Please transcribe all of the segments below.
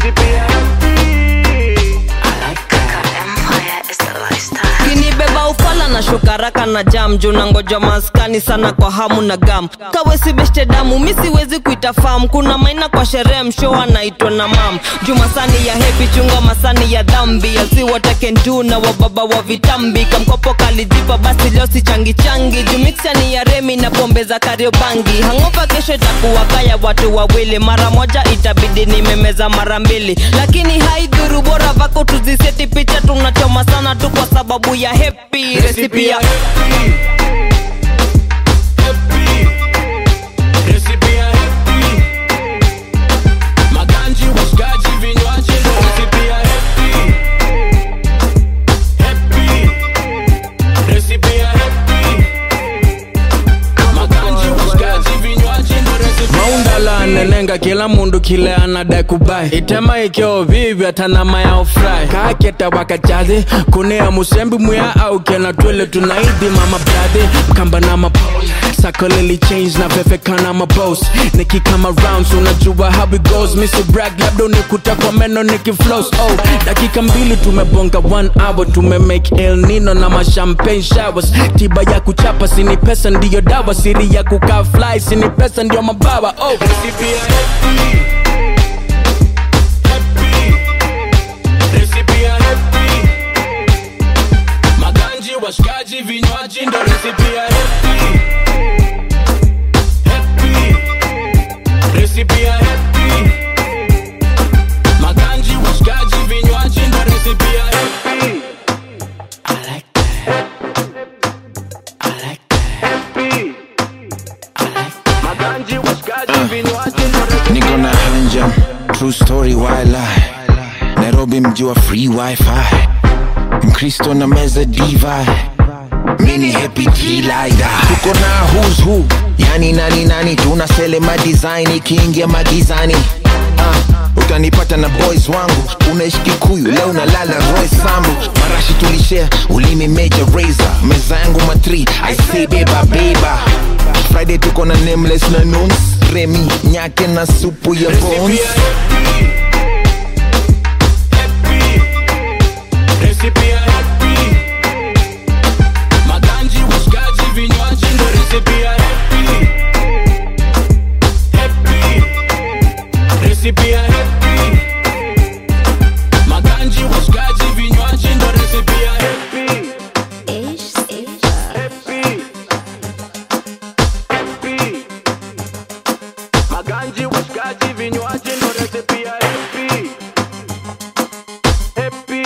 kinibeba ufala na shukaraka na jam juu na ngoja maskani sana kwa hamu na gam kawesi beshte damu mi siwezi kuita fam kuna maina kwa sherehe msho anaitwa na mam juu masani ya hepi chunga masani ya dhambi asiwatakendu na wababa wa vitambi kamkopo kalijipa basi leo si changi changi juu miksani ya remi na pombe za kariobangi hangopa kesho itakuwa kaya watu wawili mara moja itabidi nimemeza mara mbili lakini haidhuru bora vako tuziseti picha tunachoma sana tu kwa sababu ya hepi resipi ya Maganji, washikaji, vinywaji ndo recipe ya happy. Happy. Recipe ya happy. Maganji, washikaji, vinywaji ndo recipe ya maundala nenenga kila mundu kile anadai kubai itema ikyo vivyo tanama ya ofrai kaketa wakachathi kunea musembi muya au kena twele tunaidi mama bradhe kamba na map sakolili change na vevekana mabos nikikama rounds unajua how it goes misi brag labda unikuta kwa meno nikiflows oh dakika mbili tumebonga one hour tumemake el nino na mashampagne showers tiba ya kuchapa sini pesa ndiyo dawa siri ya kukaa fly sini pesa ndiyo mabawa oh Recipe ya happy. Happy. Recipe ya happy. Maganji, washikaji, vinywaji ndo recipe ya happy. Happy. Recipe ya happy. Maganji, washikaji, vinywaji ndo recipe ya happy. I like that. I like that. Maganji, washikaji, vinywaji ndo recipe niko na hanjam true story why lie nairobi mji wa free wifi mkristo na meza divi mini happy laida tuko na who's who yani nani nani tuna selema design ikiingia magizani uh, utanipata na boys wangu unaishi kikuyu leo unalala roy sambu marashi tulishare ulimi major razor meza yangu matri i say beba beba friday tuko na nameless na nuns remi nyake na supu ya bones Recipe ya happy. Maganji, washikaji, vinywaji ndo recipe ya happy. Happy. Recipe ya happy. Maganji, washikaji, vinywaji ndo recipe ya happy. Happy. Happy. Maganji, washikaji, vinywaji ndo recipe ya happy. Happy.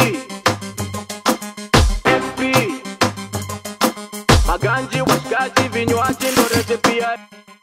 Happy. Maganji, washikaji, vinywaji ndo recipe ya